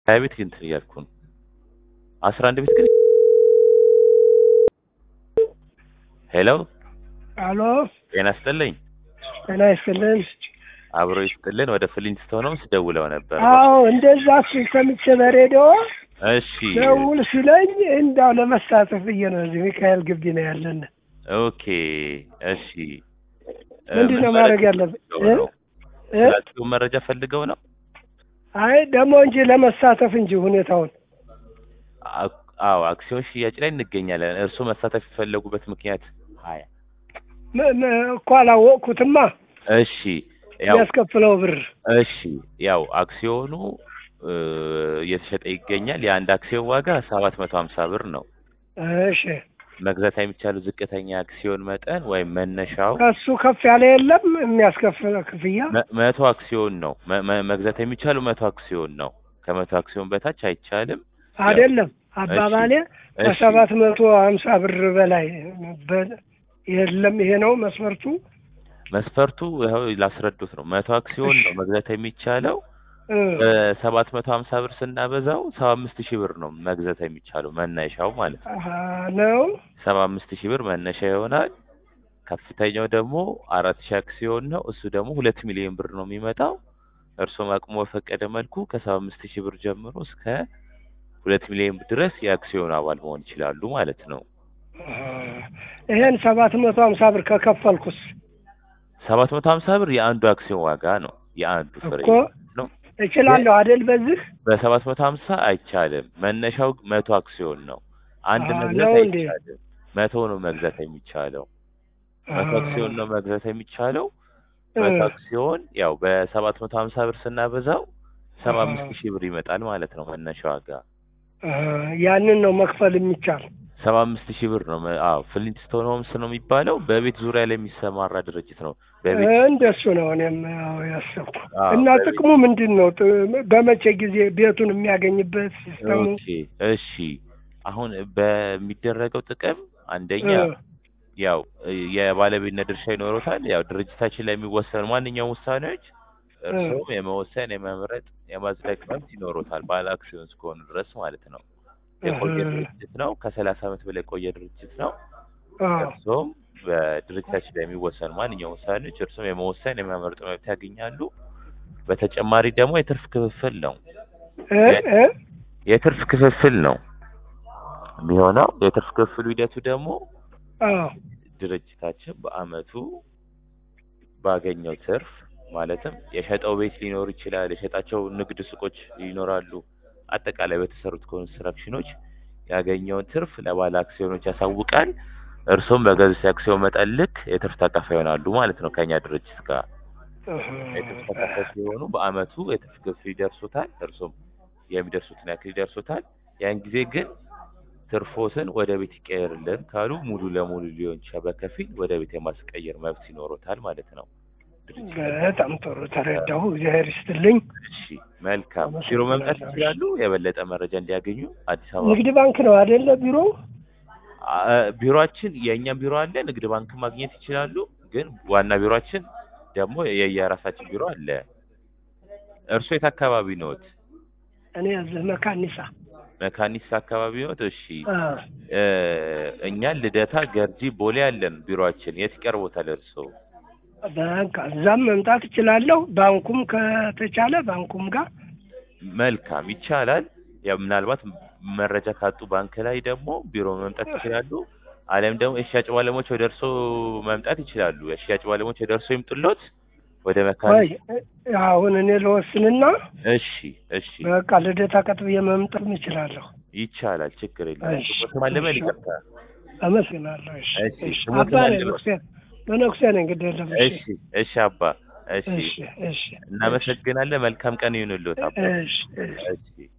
ሀያ ቤት ግን እንትን እያልኩ ነው። አስራ አንድ ቤት ግን ሄሎ አሎ ጤና ይስጥልኝ። ጤና ይስጥልን። አብሮ ይስጥልን። ወደ ፍሊንስቶን ሆምስ ደውለው ነበር። አዎ እንደዛ ሲል ሰምቼ በሬዲዮ እሺ ደውል ሲለኝ እንዳው ለመሳተፍ ብዬ ነው። እዚህ ሚካኤል ግቢ ነው ያለን። ኦኬ እሺ። ምንድን ነው ማድረግ ያለብን? እ? እ? ስላችሁ መረጃ ፈልገው ነው? አይ ደግሞ እንጂ ለመሳተፍ እንጂ ሁኔታውን አ- አዎ አክሲዮን ሽያጭ ላይ እንገኛለን። እርስዎ መሳተፍ የፈለጉበት ምክንያት? ሀያ ም- ም- እኮ አላወቅኩትማ እሺ ያው የሚያስከፍለው ብር እሺ ያው አክሲዮኑ እ፣ እየተሸጠ ይገኛል። የአንድ አክሲዮን ዋጋ ሰባት መቶ ሀምሳ ብር ነው። እሺ መግዛት የሚቻለው ዝቅተኛ አክሲዮን መጠን ወይም መነሻው ከሱ ከፍ ያለ የለም የሚያስከፍለው ክፍያ መ- መቶ አክሲዮን ነው። መ- መ- መግዛት የሚቻለው መቶ አክሲዮን ነው። ከመቶ አክሲዮን በታች አይቻልም። አይደለም አባባሌ እሺ ከሰባት መቶ ሀምሳ ብር በላይ በ- የለም ይሄ ነው መስፈርቱ መስፈርቱ ይኸው ላስረዱት ነው። መቶ አክሲዮን ነው መግዛት የሚቻለው እ፣ በሰባት መቶ ሀምሳ ብር ስናበዛው ሰባ አምስት ሺህ ብር ነው መግዛት የሚቻለው መነሻው ማለት ነው። አሀ፣ ነው ሰባ አምስት ሺህ ብር መነሻ ይሆናል። ከፍተኛው ደግሞ አራት ሺህ አክሲዮን ነው። እሱ ደግሞ ሁለት ሚሊዮን ብር ነው የሚመጣው። እርስዎም አቅሞ በፈቀደ መልኩ ከሰባ አምስት ሺህ ብር ጀምሮ እስከ ሁለት ሚሊዮን ብር ድረስ የአክሲዮን አባል መሆን ይችላሉ ማለት ነው። ይሄን ሰባት መቶ ሀምሳ ብር ከከፈልኩስ ሰባት መቶ ሀምሳ ብር የአንዱ አክሲዮን ዋጋ ነው። የአንዱ ፍሬ እኮ ነው። እችላለሁ አይደል? በዚህ በሰባት መቶ ሀምሳ አይቻልም። መነሻው መቶ አክሲዮን ነው። አንድ አዎ፣ መግዛት ነው እንዴ? አይቻልም። መቶ ነው መግዛት የሚቻለው። መቶ አክሲዮን ነው መግዛት የሚቻለው። እ፣ መቶ አክሲዮን ያው በሰባት መቶ ሀምሳ ብር ስናበዛው ሰባ አዎ። አምስት ሺህ ብር ይመጣል ማለት ነው መነሻ ዋጋ። እ፣ ያንን ነው መክፈል የሚቻል። ሰባ አምስት ሺህ ብር ነው። መ- አዎ ፍሊንትስቶን ሆምስ ነው የሚባለው። በቤት ዙሪያ ላይ የሚሰማራ ድርጅት ነው። በቤት እንደሱ ነው እኔም ያው ያሰብኩ። አዎ፣ እና በቤት- ጥቅሙ ምንድን ነው? ጥ- በመቼ ጊዜ ቤቱን የሚያገኝበት ሲስተሙ? ኦኬ እሺ። አሁን በሚደረገው ጥቅም አንደኛ እ፣ ያው የባለቤትነት ድርሻ ይኖሩታል። ያው ድርጅታችን ላይ የሚወሰኑ ማንኛውም ውሳኔዎች እርስዎም የመወሰን የመምረጥ፣ የማጽደቅ መብት ይኖሩታል ባለ አክሲዮን እስከሆኑ ድረስ ማለት ነው። የቆየ እህ፣ ድርጅት ነው። ከሰላሳ ዓመት በላይ የቆየ ድርጅት ነው። አዎ። እርስዎም በድርጅታችን ላይ የሚወሰኑ ማንኛውም ውሳኔዎች እርስዎም የመወሰን የመምረጥ መብት ያገኛሉ። በተጨማሪ ደግሞ የትርፍ ክፍፍል ነው። እ፣ እ፣ የትርፍ ክፍፍል ነው የሚሆነው። የትርፍ ክፍፍሉ ሂደቱ ደግሞ አዎ። ድርጅታችን በአመቱ ባገኘው ትርፍ ማለትም የሸጠው ቤት ሊኖር ይችላል፣ የሸጣቸው ንግድ ሱቆች ይኖራሉ። አጠቃላይ በተሰሩት ኮንስትራክሽኖች ያገኘውን ትርፍ ለባለ አክሲዮኖች ያሳውቃል። እርሱም በገዙት የአክሲዮን መጠን ልክ የትርፍ ተካፋይ ይሆናሉ ማለት ነው። ከኛ ድርጅት ጋር እህ፣ የትርፍ ተካፋይ ሲሆኑ በአመቱ የትርፍ ክፍል ይደርሱታል። እርሱም የሚደርሱትን ያክል ይደርሱታል። ያን ጊዜ ግን ትርፎትን ወደ ቤት ይቀየርልን ካሉ ሙሉ ለሙሉ ሊሆን ይችላል፣ በከፊል ወደ ቤት የማስቀየር መብት ይኖሮታል ማለት ነው። ድርጅቱ በጣም ጥሩ ተረዳሁ። እግዚአብሔር ይስጥልኝ። እሺ፣ መልካም ቢሮ መምጣት ይችላሉ። የበለጠ መረጃ እንዲያገኙ አዲስ አበባ ንግድ ባንክ ነው አይደለ ቢሮ? አ- ቢሮአችን የእኛም ቢሮ አለ። ንግድ ባንክ ማግኘት ይችላሉ። ግን ዋና ቢሮአችን ደግሞ የየራሳችን ቢሮ አለ። እርሶ የት አካባቢ ነዎት? እኔ እዚህ መካኒሳ መካኒሳ አካባቢ ነዎት? እሺ አ፣ እ፣ እኛ ልደታ፣ ገርጂ፣ ቦሌ አለን ቢሮአችን። የት ይቀርቦታል እርሶ? በቃ እዛም መምጣት እችላለሁ። ባንኩም ከተቻለ ባንኩም ጋር መልካም ይቻላል። ያው ምናልባት መረጃ ካጡ ባንክ ላይ ደግሞ ቢሮ መምጣት ይችላሉ። አለም ደግሞ የሽያጭ ባለሙያዎች ወደ እርሶ መምጣት ይችላሉ። የሽያጭ ባለሙያዎች ወደ እርሶ ይምጡሎት ወደ መካኒ ወይ አሁን እኔ ለወስንና እሺ እሺ በቃ ልደታ ቀጥብዬ መምጣት እችላለሁ። ይቻላል። ችግር የለም። እሺ፣ ስሞት ማለመን እሺ። ይቅርታ። አመሰግናለሁ። እሺ፣ እሺ፣ እሺ። ስሞት አባ ነኝ ማለመን ነኩሴ በነኩሴ ነኝ። ግድ የለም። እሺ እሺ አባ እሺ እሺ፣ እሺ፣ እናመሰግናለን። መልካም ቀን ይሁንልዎት አባ። እሺ፣ እሺ። እሺ